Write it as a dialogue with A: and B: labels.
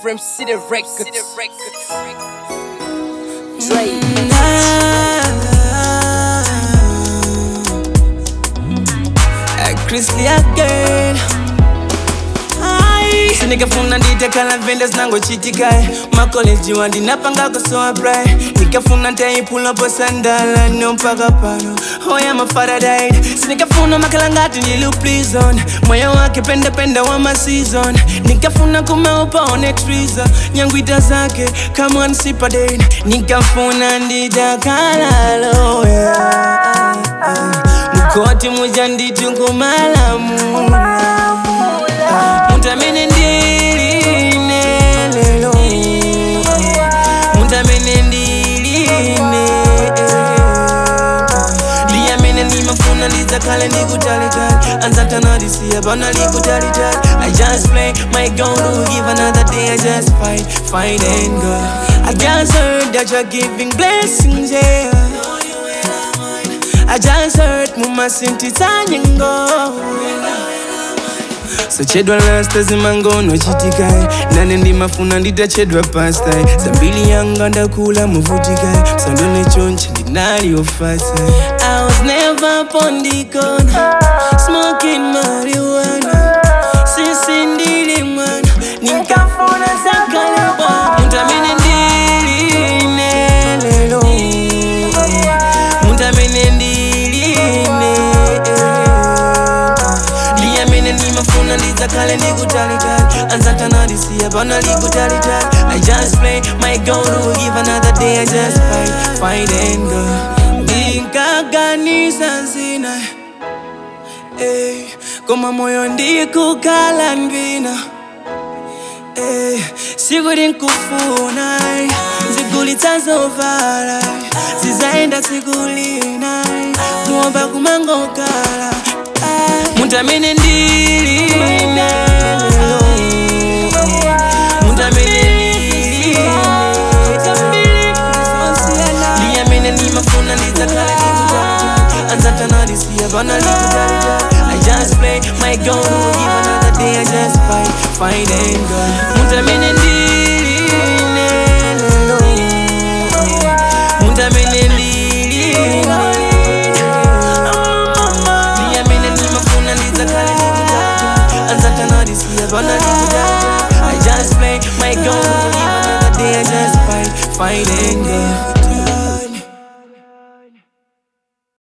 A: From City Records. Dre.
B: Chrisley again Ai. sinikafuna nditekala vende zinangochitikae makoleji wandinapanga kusoa brai nikafuna ntaipulopo sandala no mpaka pano oya mafaradite sinikafuna makala ngati ndiluplizon moyo wake pendepende wa masizon nikafuna kumeupaone triza nyangwita zake kamwansipadate nikafuna ndidakalalo yeah. mukoti muja nditukumalamula mutamene ndiline lelo mutamene ndiline liyamene ndimafuna ndidzakale ndikutalitali anzatanadisiya pana likutalitali i just play my gun to give another day i just fight fight and go i just heard that you're giving blessings yeah I just heard muma sinti tanyengo sochedwa lasta zimangono chitikai nane ndimafuna nditachedwa pastai zambili yanga ndakula muvutikai sandone chonchi ndinaliofasa I was never pondikona smoking marijuana sisi ndili mwana nikafuna zakaleba mutamene ndiline lelo mutamene ndiline liyamene ndimafuna ndidzakale ndikutalitali anzatanadisiya pana likutalitali i just play my gun to give another day i just fight fight and go ndinkaganiza zina eh, koma moyo ndikukhala ndwina Eh, sikuti nkufuna zigulitsa zovala zizaenda sikulina kuomba kumangokala Ah, mutamene ndiline lelo mutamene ndiline liyamene ndimafuna ndidzakale ndikutalitali anzatanadisiya pana likutalitali i just play my gun give another day i just fight fight and go mutamene